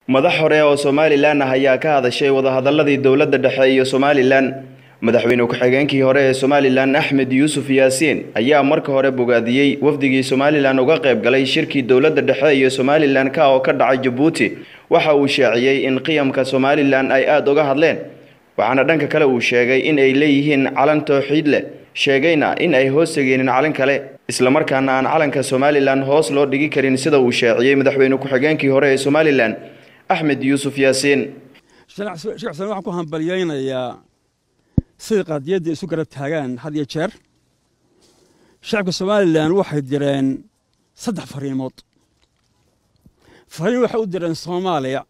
madax hore oo somalilan ah ayaa ka hadashay wadahadaladii dowladda dhexe iyo somalilan madaxweyne ku-xigeenkii hore ee somalilan axmed yuusuf yaasiin ayaa marka hore bogaadiyey wafdigii somalilan uga qayb galay shirkii dowladda dhexe iyo somalilan ka oo ka dhacay jabuuti waxa uu shaaciyey in qiyamka somalilan ay aada uga hadleen waxaana dhanka kale uu sheegay in ay leeyihiin calan towxiid leh sheegayna in ay hoos tegeenin calan kale islamarkaana aan calanka somalilan hoos loo dhigi karin sida uu shaaciyey madaxweyne ku-xigeenkii hore ee somalilan axmed yuusuf yaasiin sheekh xuseen waxaan ku hambalyaynayaa siday qaadiyadda isu garab taagaan had iyo jeer shacabka somalilan waxay direen saddex fariimood fariin waxay u direen soomaaliya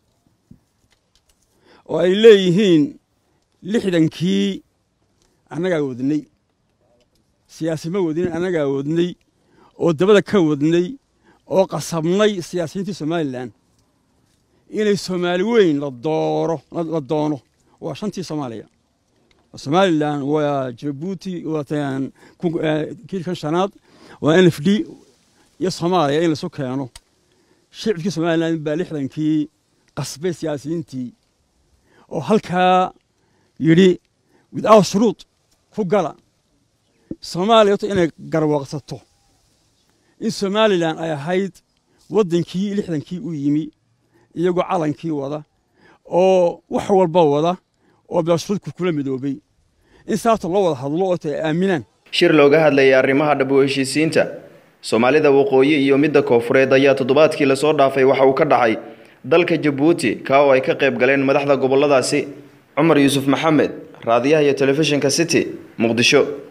oo ay leeyihiin lixdankii annagaa wadnay siyaasi ma wadnin annagaa wadnay oo dabada ka wadnay oo qasabnay siyaasiyiintii somalilan inay soomaali weyn la dooro la doono waa shantii soomaaliya somalilan waa jabuuti kii kan shanaad waa n f d iyo soomaaliya in laisu keeno shicibkii somalilan baa lixdankii qasbay siyaasiyiintii oo halkaa yidhi without shuruud ku gala soomaaliya horta inay garwaaqsato in somalilan ay ahayd waddankii lixdankii u yimi iyagoo calankii wada oo wax walba wada oo beeshuudku kula midoobay in saabta loo wada hadlo oo ta aaminaan shir looga hadlayay arrimaha dhab u heshiisiinta soomaalida waqooyi iyo midda koofureed ayaa toddobaadkii lasoo dhaafay waxa uu ka dhacay dalka jabuuti ka oo ay ka qayb galeen madaxda gobolladaasi cumar yuusuf maxamed raadiyaha iyo telefishinka city muqdisho